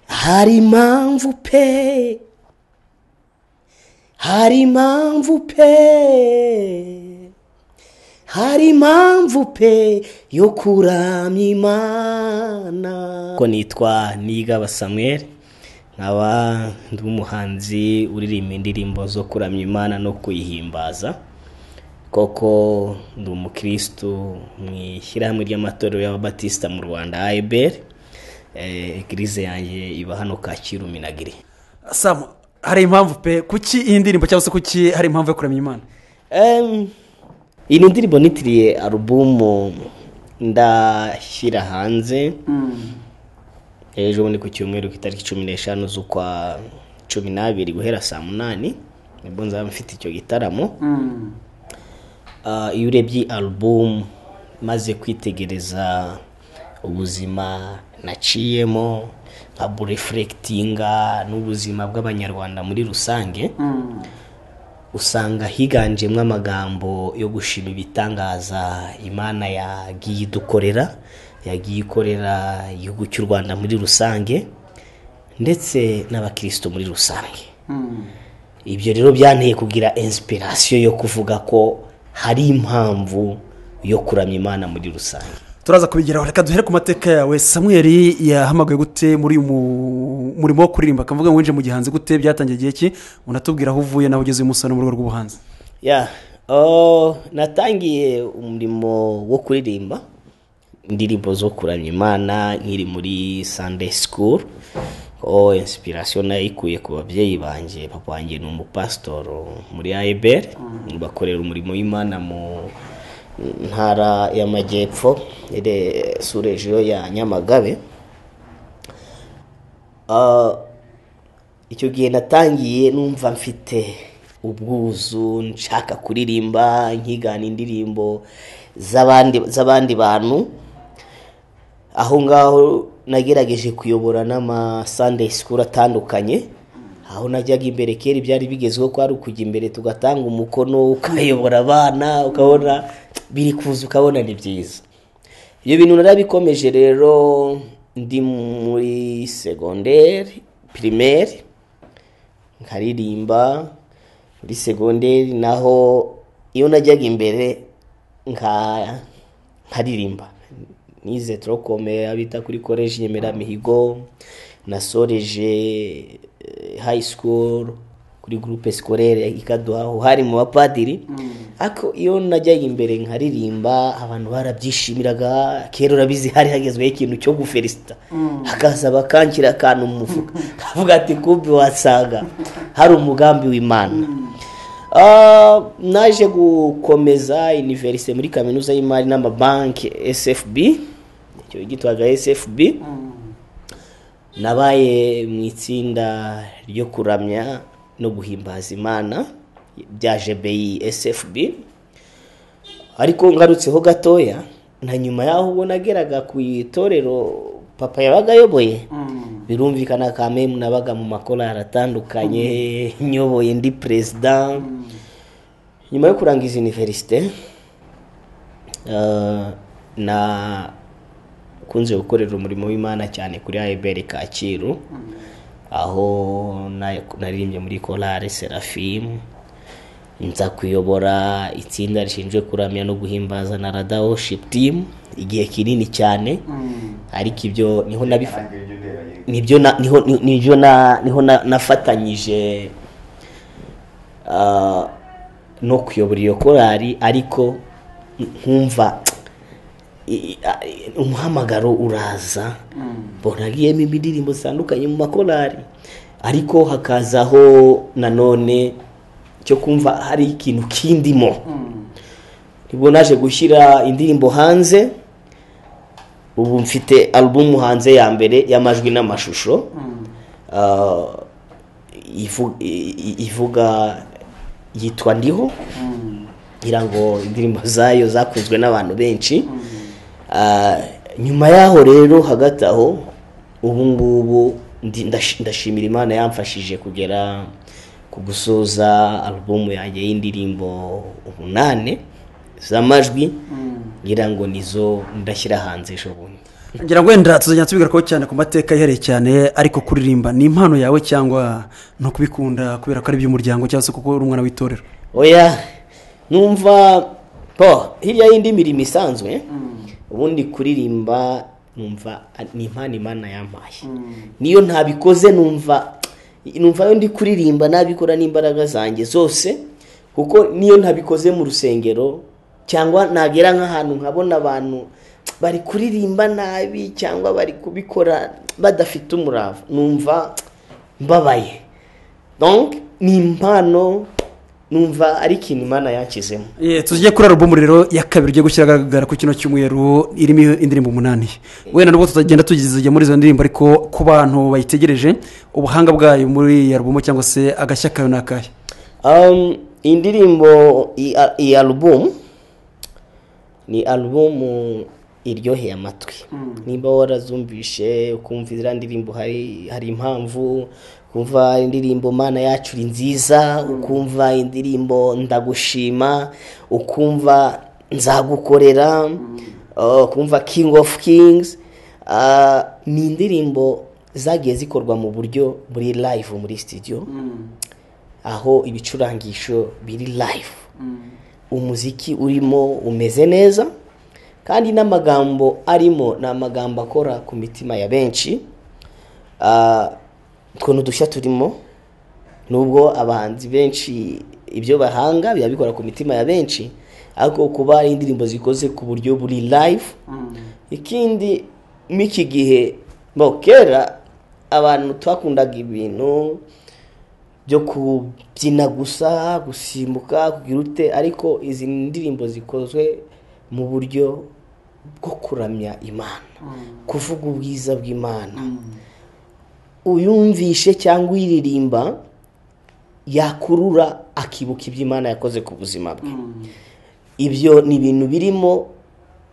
hari impamvu pe hari impamvu pe hari impamvu pe yo kuramya imana ko nitwa nigaba samweri nkaba ndi umuhanzi uririmba indirimbo zo kuramya imana no kuyihimbaza koko ndi umukirisitu mu ishyirahamwe ry'amatorero y'ababatisita mu rwanda ayeberi egirize yanjye iba hano kacyiru minagiri samu hari impamvu pe kuki iyi ndirimbo cyangwa se kuki hari impamvu yo kuramya imana Em, iyi ni indirimbo nitiriye alubumu ndashyira hanze ejo ni ku cyumweru ku itariki cumi n'eshanu z'ukwa cumi n'abiri guhera saa munani nibwo nzaba mfite icyo gitaramo Ah, iyo urebye alubumu maze kwitegereza ubuzima naciyemo nka burefurekitinga n'ubuzima bw'abanyarwanda muri rusange usanga higanjemo amagambo yo gushima ibitangaza imana yagiye idukorera yagiye ikorera igihugu cy'u rwanda muri rusange ndetse n'abakirisitu muri rusange ibyo rero byanteye kugira inspiration yo kuvuga ko hari impamvu yo kuramya imana muri rusange turaza kubigeraho reka duhere ku mateka yawe samweri yahamagaye gute muri uyu mu- murimo wo kuririmba akavuga ngo winjire mu gihanzi gute byatangiye igihe ki unatubwira aho uvuye naho ugeze umusoro mu rwego rw'ubuhanzi ya oh, natangiye umurimo wo kuririmba indirimbo zo kuramya imana nkiri muri sunday school oh, inspiration nayikuye ku babyeyi banjye papa wanjye ni umupasitoro muri ayeberi bakorera umurimo w'imana mu ntara y'amajyepfo ere- surejiyo ya nyamagabe Ah, icyo gihe natangiye numva mfite ubwuzu nshaka kuririmba nkigana indirimbo z'abandi z'abandi bantu aho ngaho nagerageje kuyobora n'amasunday school atandukanye aho najyaga imbere kera ibyari bigezweho ko ari ukujya imbere tugatanga umukono ukayobora abana ukabona biri kuza ukabona ni byiza ibyo bintu narabikomeje rero ndi muri segonderi pirimeri nkaririmba muri segonderi naho iyo najyaga imbere nka nkaririmba nize turokome abita kuri koleji nyemeramihigo nasoreje eh, high school kuri gurupe sikorere ikaduhaho hari mu bapadiri ariko iyo najyaga imbere nkaririmba abantu barabyishimiraga kera urabizi hari hagezweho ikintu cyo guferisita hakaza bakanshyira akantu mu mufuka kavuga ati kumbi wasanga hari umugambi w'imana Ah, naje gukomeza iniverisite muri kaminuza y'imari n'amabanki sfb icyo gitwaga sfb nabaye mu itsinda ryo kuramya no guhimbaza imana bya jbi sfb ariko ngarutseho gatoya na nyuma y'aho ubwo nageraga ku itorero papa yabaga ayoboye birumvikana ka memu nabaga mu makorari atandukanye nyoboye ndi perezida nyuma yo kurangiza iniverisite eh, na kunze gukorera umurimo w'imana cyane kuri ayiberi kacyiru aho na- naririmbye muri korari serafimu nza kuyobora itsinda rishinzwe kuramya no guhimbaza na rada worship team igihe kinini cyane ariko ibyo niho nabifata nibyo na- niho nibyo na- niho na- nafatanyije ah, no kuyobora iyo korari ariko nkumva i- i- i- umuhamagaro uraza mbona agiyemo indirimbo zitandukanye mu makorari ariko hakazaho nanone cyo kumva hari ikintu kindimo nibwo naje gushyira indirimbo hanze ubu mfite alubumu hanze ya mbere y'amajwi n'amashusho Ah, ivu- i- i- ivuga yitwa ndiho ngira ngo indirimbo zayo zakunzwe n'abantu benshi Ah, nyuma y'aho rero hagati aho ubu ngubu ndi- ndashi- ndashimira imana yamfashije kugera ku gusoza alubumu yanjye y'indirimbo umunane z'amajwi ngira ngo nizo ndashyira hanze ejo bundi ngira ngo wenda tuzajya tubigarukaho cyane ku mateka yihariye cyane ariko kuririmba ni impano yawe cyangwa ni ukubikunda kubera ko ari iby'umuryango cyangwa se kuko uri umwana w'itorero oya numva po hirya y'indi mirimo isanzwe ubundi kuririmba numva a- ni impano imana yampaye niyo ntabikoze numva numva iyo ndi kuririmba nabikora n'imbaraga zanjye zose kuko niyo ntabikoze mu rusengero cyangwa nagera nk'ahantu nkabona abantu bari kuririmba nabi cyangwa bari kubikora badafite umurava numva mbabaye donc ni impano numva ari ikintu imana yakizemo Eh, tujye kuri alubumu rero ya kabiri ugiye gushyira ahagaragara ku kino cyumweru irimo indirimbo umunani wenda nubwo tutagenda tugeze muri izo ndirimbo ariko ku bantu bayitegereje ubuhanga bwayo muri iyi alubumu cyangwa se agashya kayo ni akahe um, iyi ndirimbo iyi a- iyi alubumu ni alubumu iryoheye amatwi niba warazumvishe ukumva iziriya ndirimbo hari hari impamvu ukumva indirimbo mana yacu uri nziza ukumva indirimbo ndagushima ukumva nzagukorera uh, ukumva king of kings Ah, ni indirimbo zagiye zikorwa mu buryo muri live muri studio aho ibicurangisho biri live umuziki urimo umeze neza kandi n'amagambo arimo ni amagambo akora ku mitima ya benshi Ah, utwo ni udushya turimo nubwo abahanzi benshi ibyo bahanga biba bikora ku mitima ya benshi ariko kuba ari indirimbo zikoze ku buryo buri live ikindi mw'iki gihe bo kera abantu twakundaga ibintu byo kubyina gusa gusimbuka kugira ute ariko izi ndirimbo zikozwe mu buryo bwo kuramya imana kuvuga ubwiza bw'imana uyumvishe cyangwa uyiririmba yakurura akibuka ibyo imana yakoze ku buzima bwe ibyo ni ibintu birimo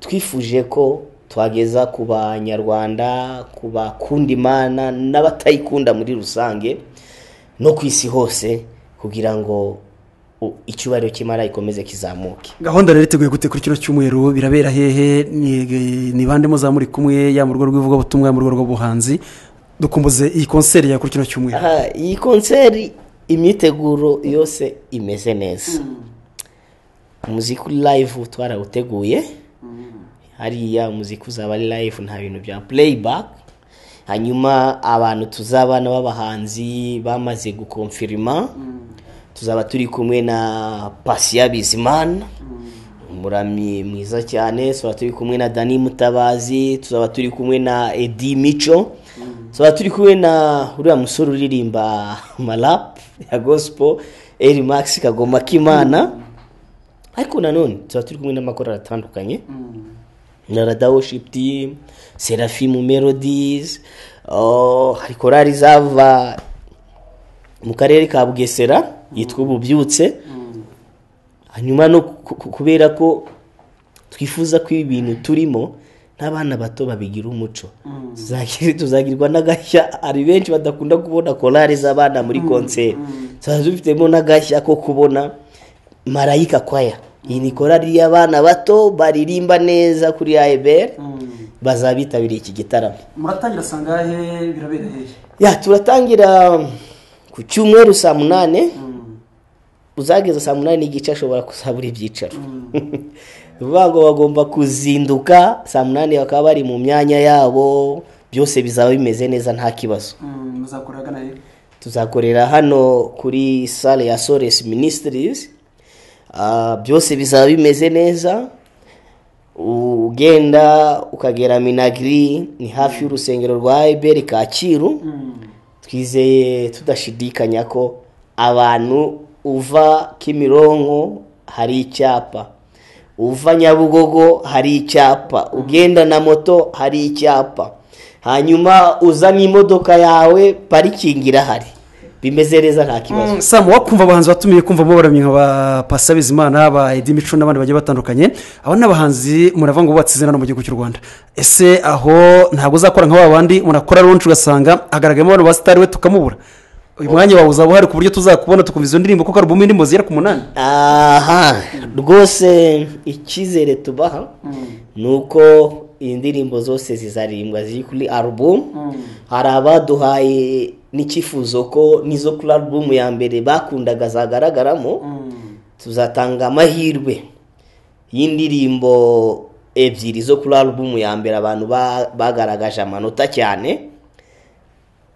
twifuje ko twageza ku banyarwanda ku bakunda imana n'abatayikunda muri rusange no ku isi hose kugira ngo u- icyubahiro cy'imana gikomeze kizamuke gahunda rero iteguye gute kuri kino cyumweru birabera hehe Ni- ni bande muzamuri kumwe yaba mu rugo rw'ivugabutumwa mu rugo rw'ubuhanzi dukumbuze iyi konseri ya kuri kino cyumweru Aha, iyi konseri imyiteguro yose imeze neza umuziki uri live twarawuteguye hariya umuziki uzaba ari live nta bintu bya playback hanyuma abantu tuzabana b'abahanzi bamaze gukonfirima tuzaba turi kumwe na Patient Bizimana umuramyi mwiza cyane tuzaba turi kumwe na Dani Mutabazi tuzaba turi kumwe na Edi Mico tuzaba turi kumwe na uriya musore uririmba malap ya gospel Eri Max Kagoma Kimana ariko nanone tuzaba turi kumwe n'amakorali atandukanye na Rada Worship Team Seraphim Melodies oh, hari korali zava mu karere ka bugesera yitwa ububyutse hanyuma no ku- ku- kubera ko twifuza ko ibi bintu turimo n'abana bato babigira umuco Tuzagira- tuzagirwa n'agashya hari benshi badakunda kubona korali z'abana muri konseri tuzaba dufitemo n'agashya ko kubona marayika kwaya iyi ni korali y'abana bato baririmba neza kuri ayeberi bazabitabiriye iki gitaramo muratangira sangahe birabera hehe ya turatangira ku cyumweru saa munani uzageza saa munani n'igice ashobora kuzabura ibyicaro ni ukuvuga ngo bagomba kuzinduka saa munani bakaba bari mu myanya yabo byose bizaba bimeze neza nta kibazo muzakora agana hehe tuzakorera hano kuri sale ya sores ministries Ah, byose bizaba bimeze neza ugenda ukagera minagiri ni hafi y'urusengero rwa eberi kacyiru twizeye tudashidikanya ko abantu uva kimironko hari icyapa uva nyabugogo hari icyapa ugenda na moto hari icyapa hanyuma uza n'imodoka yawe parikingi irahari bimeze neza nta kibazo samu wakumva abahanzi batumiye kumvamo baramye nka ba pasa bizimana ba edi mico n'abandi bagiye batandukanye aba ni abahanzi murava ngo bubatse izina hano mu gihugu cy'u rwanda ese aho ntabwo uzakora nka ba bandi murakora ronshi ugasanga hagaragayemo abantu basitari we tukamubura uyu mwanya wawe uzaba uhari ku buryo tuzakubona tukumva izo ndirimbo kuko alubumu indirimbo zigera ku munani aha rwose icyizere tubaha ni uko indirimbo zose zizaririmbwa ziri kuri alubumu hari abaduhaye n'icyifuzo ko n'izo kuri alubumu ya mbere bakundaga zagaragaramo tuzatanga amahirwe y'indirimbo ebyiri zo kuri alubumu ya mbere abantu ba- bagaragaje amanota cyane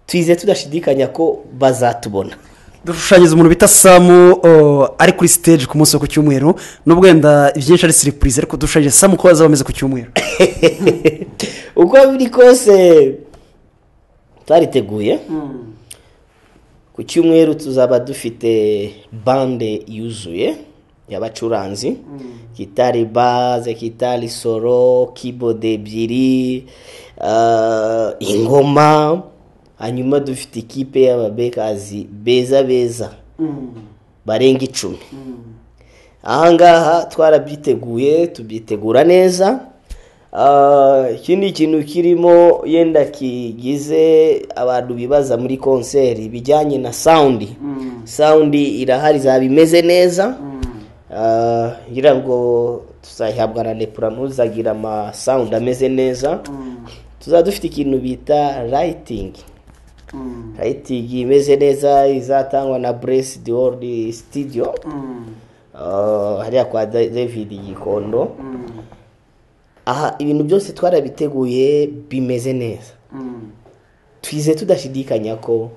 twize tudashidikanya ko bazatubona dushushanyiriza umuntu bita samu o, ari kuri stage ku munsi wo ku cyumweru nubwo wenda ibyinshi ari siripurize ariko dushushanyije samu ko bazaba bameze ku cyumweru uko biri kose twariteguye ku cyumweru tuzaba dufite bande yuzuye y'abacuranzi gitari baze gitari soro kibode ebyiri ah, ingoma hanyuma dufite ikipe y'ababekazi beza beza barenga icumi ahangaha twarabyiteguye tubyitegura neza Ah, iki ni ikintu kirimo yenda kigize abantu bibaza muri konseri bijyanye na sawundi sawundi irahari izaba imeze neza Ah, ngira ngo tuzayihabwa na lepura ntuzagira amasawundi ameze neza tuzaba dufite ikintu bita rayitingi rayitingi imeze neza izatangwa na buresi di worudi sitidiyo Uh, hariya kwa Da- david gikondo aha ibintu byose twarabiteguye bimeze neza twize tudashidikanya ko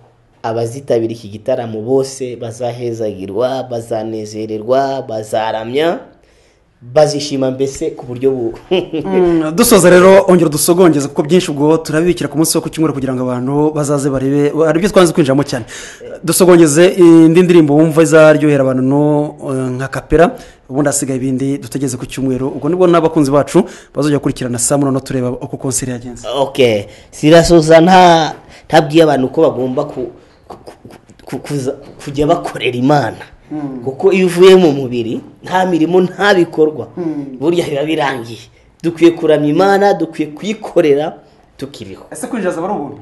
abazitabira iki gitaramo bose bazahezagirwa bazanezererwa bazaramya bazishima mbese ku buryo bu Mm, dusoza rero ongera udusogongeze kuko byinshi ubwo turabibikira ku munsi wo ku cyumweru kugira ngo abantu bazaze barebe hari ibyo twanze kwinjiramo cyane dusogongeze indi ndirimbo wumva izaryohera abantu no, eh, nka kapera ubundi hasigaye ibindi dutegereze ku cyumweru ubwo nibwo n'abakunzi bacu bazajya bakurikirana saa munani tureba uko konseri yagenze okay sirasoza nta ntabwiye abantu ko bagomba ku, ku, ku- ku, kuza, kujya bakorera imana kuko iyo uvuye mu mubiri nta mirimo nta bikorwa burya biba birangiye dukwiye kuramya imana dukwiye kuyikorera tukiriho ese kwinjira zaba ari ubuntu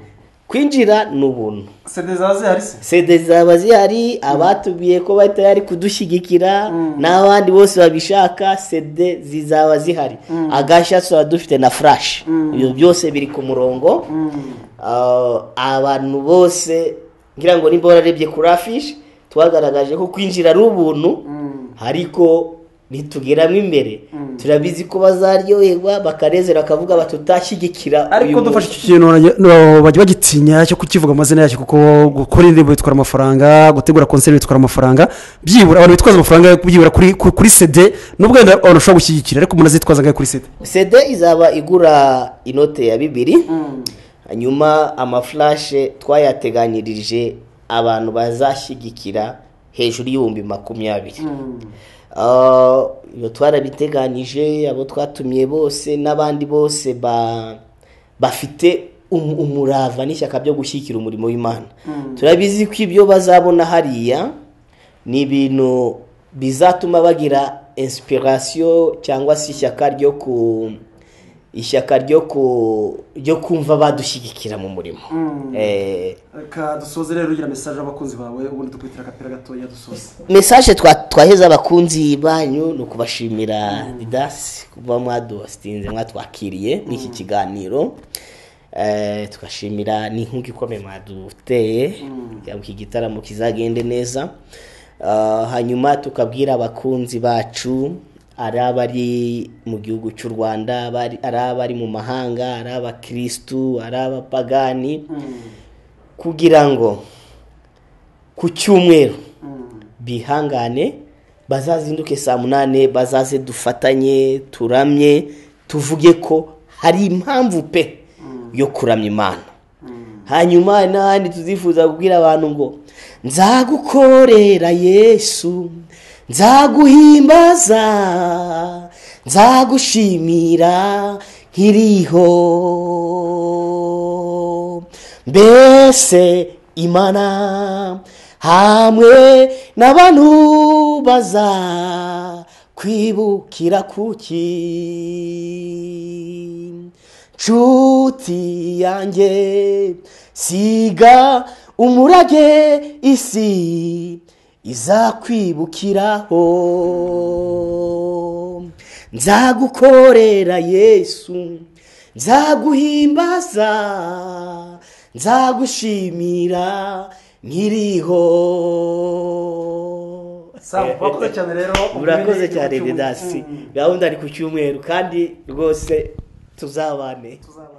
kwinjira ni ubuntu sede zaba zihari se sede zaba zihari abatubwiye ko bari tayari kudushyigikira n'abandi bose babishaka sede zizaba zihari agashya tuba dufite na furashi ibyo byose biri ku murongo Ah, abantu bose ngira ngo nimba wararebye kuri afishi twagaragaje ko kwinjira ari ubuntu ariko nitugeramo imbere turabizi ko bazaryoherwa bakanezera bakavuga batutashigikira ariko uyu dufashe munsi. icyo kintu bajya- no, bajya bagitinya cyo kukivuga amazina yacyo kuko gukora indirimbo bitwara amafaranga gutegura konseri bitwara amafaranga byibura abantu bitwaza amafaranga yo byibura kuri ku- kuri sede nubwo wenda abantu bashobora gushyigikira ariko umuntu azitwaza ngayo kuri sede cd izaba igura inote ya bibiri hanyuma amafulashe twayateganyirije abantu bazashyigikira hejuru y'ibihumbi makumyabiri Ah, ibyo twarabiteganyije abo twatumiye bose n'abandi bose ba- bafite um- umurava n'ishyaka byo gushyigikira umurimo w'imana turabizi ko ibyo bazabona hariya ni ibintu bizatuma bagira inspiration cyangwa se ishyaka ryo ku ishyaka ryo ku ryo kumva badushyigikira mu murimo Eh, reka dusoze rero ugira mesaje abakunzi bawe ubundi dukurikira agapira gatoya dusoze message twa twaheza abakunzi banyu ni ukubashimira didasi kuba mwaduhasitinze mwatwakiriye muri iki kiganiro Eh, tugashimira n'inkunga ikomeye mwaduteye kugira ngo iki gitaramo kizagende neza Ah, hanyuma tukabwira abakunzi bacu ari abari mu gihugu cy'u rwanda abari- ari abari mu mahanga ari abakirisitu ari abapagani kugira ngo ku cyumweru bihangane bazazinduke saa munani bazaze dufatanye turamye tuvuge ko hari impamvu pe yo kuramya imana hanyuma hari n'ahandi tuzifuza kubwira abantu ngo nzagukorera yesu nzaguhimbaza nzagushimira nkiriho mbese imana hamwe n'abantu baza kwibukira kuki nshuti yanjye siga umurage isi izakwibukiraho nzagukorera yesu nzaguhimbaza nzagushimira nkiriho Sam, urakoze cyane rero, murakoze ubumenyi cyane bw'igihugu. didasi Mm. gahunda ari ku cyumweru kandi rwose tuzabane tuzabana